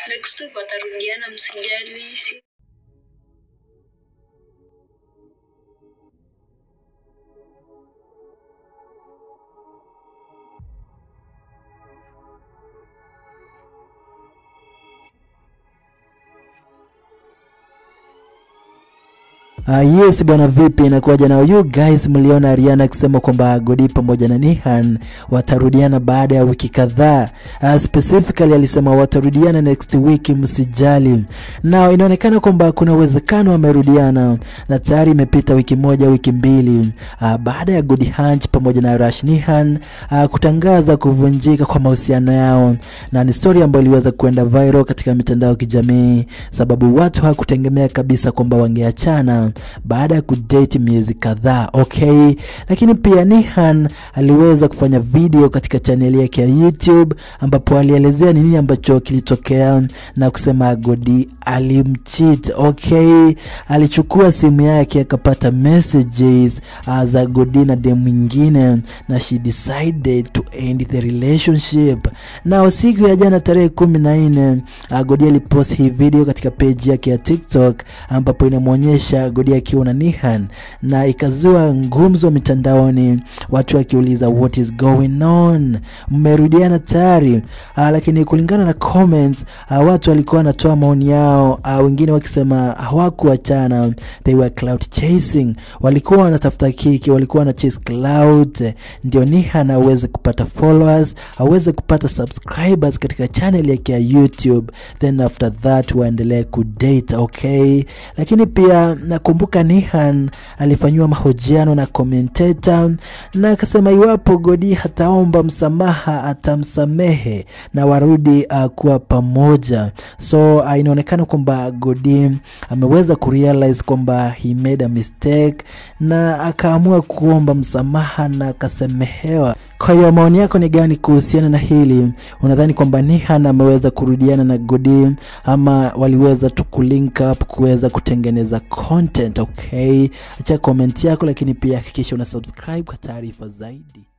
next week watarudiana msijali si Uh, yes bwana, vipi inakuwaje na you guys? Mliona Ariana akisema kwamba Godi pamoja na Nihan watarudiana baada ya wiki kadhaa. Uh, specifically alisema watarudiana next week, msijali. Na inaonekana kwamba kuna uwezekano wamerudiana, na tayari imepita wiki moja, wiki mbili uh, baada ya Godi Hunch pamoja na Rash Nihan uh, kutangaza kuvunjika kwa mahusiano yao, na ni story ambayo iliweza kuenda viral katika mitandao ya kijamii, sababu watu hawakutegemea kabisa kwamba wangeachana baada ya kudate miezi kadhaa okay. Lakini pia Nihan aliweza kufanya video katika chaneli yake ya YouTube ambapo alielezea ni nini ambacho kilitokea na kusema Godi alimcheat okay. Alichukua simu yake akapata messages uh, za Godi na dem mwingine na she decided to end the relationship. Na siku ya jana tarehe kumi na nne uh, Godi alipost hii video katika page yake ya TikTok ambapo inamwonyesha Godi akiwa na Nihan na ikazua ngumzo mitandaoni, watu wakiuliza what is going on, mmerudiana tayari? Uh, lakini kulingana na comments uh, watu walikuwa wanatoa maoni yao uh, wengine wakisema hawakuachana, they were cloud chasing, walikuwa wanatafuta kiki, walikuwa wana chase cloud, ndio Nihan aweze kupata followers, aweze kupata subscribers katika channel yake ya YouTube, then after that waendelee kudate okay. Lakini pia nakumbuka Nihan alifanyiwa mahojiano na commentator na akasema iwapo Godi hataomba msamaha atamsamehe na warudi uh, kuwa pamoja. So uh, inaonekana kwamba Godi ameweza kurealize kwamba he made a mistake na akaamua kuomba msamaha na akasamehewa. Kwa hiyo maoni yako ni gani kuhusiana na hili? Unadhani kwamba Nihan ameweza kurudiana na Godi ama waliweza tu kulink up kuweza kutengeneza content? Okay, acha comment yako, lakini pia hakikisha una subscribe kwa taarifa zaidi.